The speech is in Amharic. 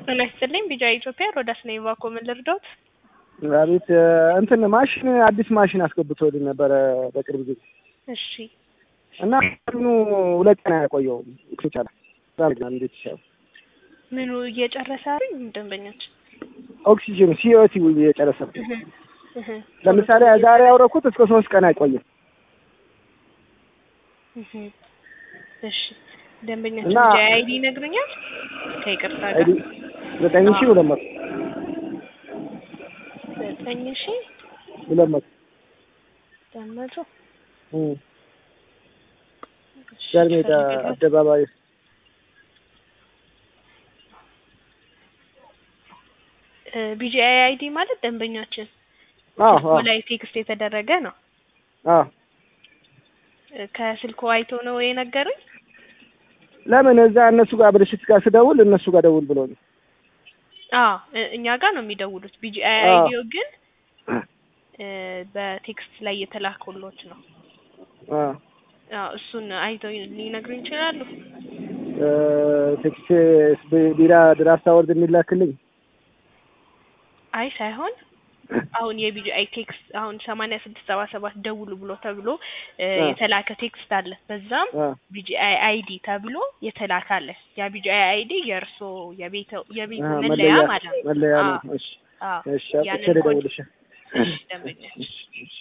ጤና ይስጥልኝ ቢጃ ኢትዮጵያ ሮዳስ ነኝ። ባኮ ምን ልርዳዎት? አቤት እንትን ማሽን አዲስ ማሽን አስገብቶልኝ ነበረ በቅርብ ጊዜ እሺ እና ምኑ ሁለት ቀን አያቆየውም ይቻላል እንዴት ይቻላል? ምኑ እየጨረሰ አይደል? ደንበኞች ኦክሲጅን ሲኦቲ እየጨረሰ ለምሳሌ ዛሬ ያውረኩት እስከ ሶስት ቀን አይቆይም። እሺ ደንበኛችን እና- ቢጃ አይዲ ይነግሩኛል? ከይቅርታ ጋር አይዲ ዘጠኝ ሺህ ሁለት መቶ ዘጠኝ ሺህ ሁለት መቶ ሁለት መቶ እም። እሺ፣ ጃን ሜዳ ፈልግልዎት። አደባባይ እ ቢጂአይ አይዲ ማለት ደንበኛችን አዎ ስልኩ አዎ ላይ ቴክስት የተደረገ ነው። አዎ እ ከስልኩ አይቶ ነው የነገሩኝ። ለምን እዛ እነሱ ጋር ብልሽት ጋር ስደውል እነሱ ጋር ደውል ብሎ ነው። አዎ እ- እኛ ጋር ነው የሚደውሉት። ቢጂአይ አዎ። አይዲዮ ግን እ በቴክስት ላይ የተላከሎት ነው። አዎ አዎ እሱን አይተው ሊነግሩኝ ይችላሉ። እ ቴክስት ቢራ ድራፍት አወርድ የሚላክልኝ አይ ሳይሆን አሁን የቢጂአይ ቴክስት አሁን ሰማንያ ስድስት ሰባ ሰባት ደውሉ ብሎ ተብሎ እ አ። የተላከ ቴክስት አለ። በዛም አ ቢጂአይ አይዲ ተብሎ የተላከ አለ። ያ ቢጂአይ አይዲ የእርሶ የቤተ የቤቱ አ መለያ መለያ ማለት ነው። መለያ ነው። አዎ እሺ አዎ እሺ አጥቼ ያንን ኮድ ልደውልልሽ። እሺ ደንበኛ እሺ እሺ